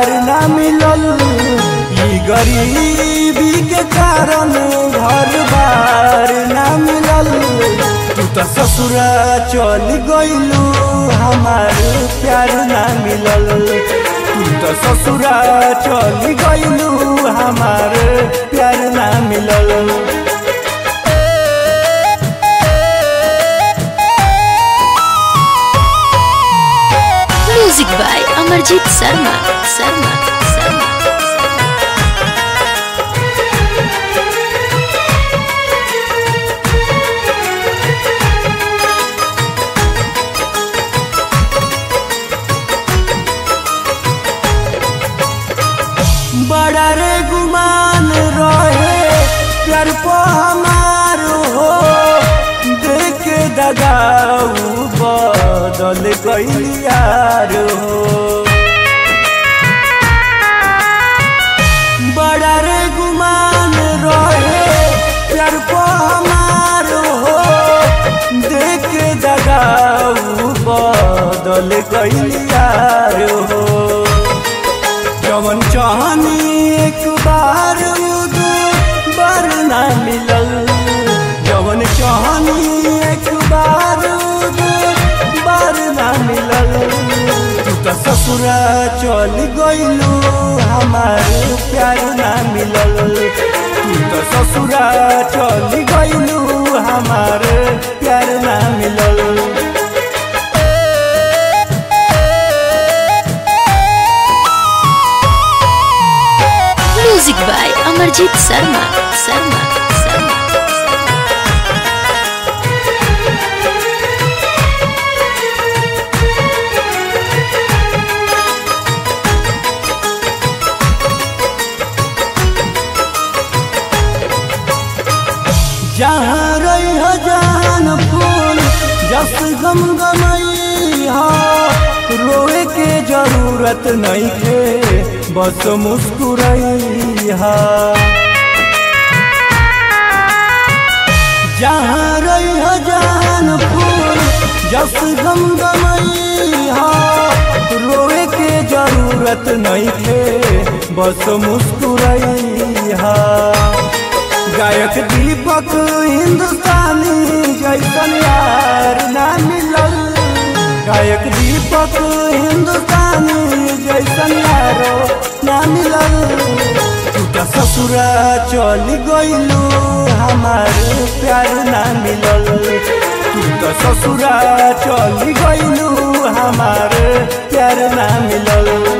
प्यार ना मिलल ई गरीबी के कारण घर बार ना मिलल तू तो ससुरा चल गइलू हमार प्यार ना मिलल तू तो ससुरा चल गइलू हमार प्यार ना मिलल म्यूजिक बाय अमरजीत शर्मा शर्मा शर्मा बड़ा रे गुमान रहे प्यार को हमार हो देख दगाऊ बदल गइलियार हो बड़ा रे गुमान रहे प्यार को हमार हो देख दगाऊ बदल गइलियार हो जवन चाहनी एक बार दो बार ना मिलल जवन चाहनी एक बार दो बार ना मिलल तू तो ससुरा चल गइलू हमार प्यार ना मिलल तू तो ससुरा चल गइलू हमार प्यार ना मिलल म्यूजिक बाय अमरजीत शर्मा शर्मा शर्मा जहाँ रही हो जान फूल जस गम गमई हो रोए के जरूरत नहीं के बस मुस्कुरई हा जहाँ रही हो जान फूल जस गम गमई हो रोए के जरूरत नहीं के बस मुस्कुरई हा गायक दीपक हिंदुस्तानी जैसन यार ना मिलल गायक दीपक हिंदुस्तानी जैसन यारो ना मिलल तू तो ससुरा चल गइलू हमार प्यार ना मिलल तू तो ससुरा चल गइलू हमार प्यार ना मिलल